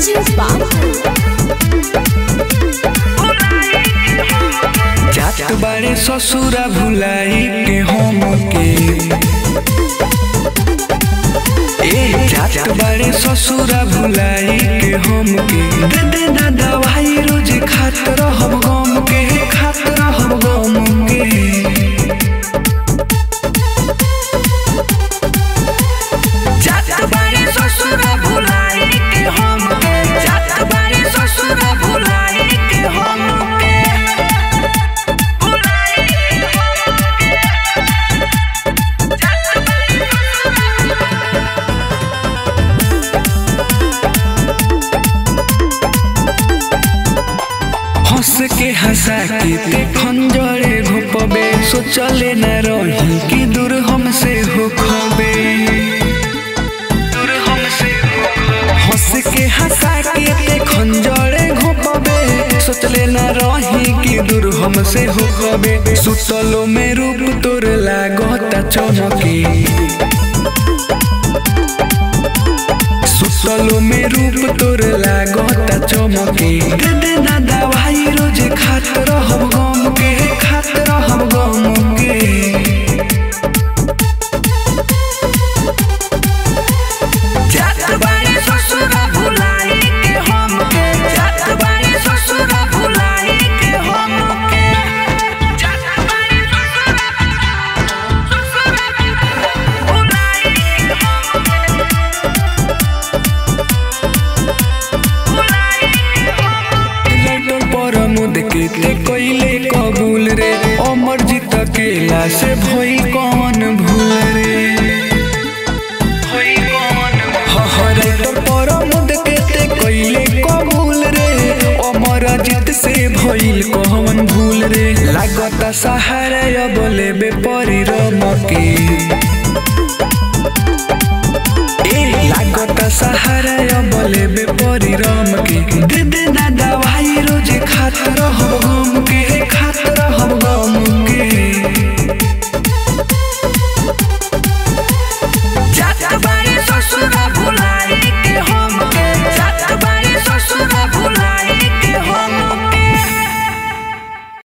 DJ बाबू जात बारे ससुरा भुलाई के हम के ए जात बारे ससुरा भुलाई के हम के दे दे ना दवाई रोज खात रहब गम के खात रहब गम के जात बारे ससुरा भुलाई के हम के जात बारे ससुरा भुलाई के हम के हंस के हंसा के ते खंजरे घोपबे सोचले न रही कि दूर हमसे हो खबे दूर हमसे हो खबे। हंस के हंसा के ते खंजरे घोपबे सोचले न रही कि दूर हमसे हो खबे सुतलो में रूप तोर लागता चमके सुतलो में रूप तोर लागता चमके दे दे ना दवाई रोज खात रहब गम के खात रहब गम के जात बारे ससुरा भुलाई के हम के जात बारे ससुरा भुलाई के हम के जात बारे ससुरा भुलाई के हम के लाइटर पर मुद के ते कइले कबूल रे अमर जीत अकेला से भई कौन भूल रे भई कौन लाइटर पर मुद के ते कइले कबूल रे अमर जीत से भइल कौन भूल रे लागता सहारा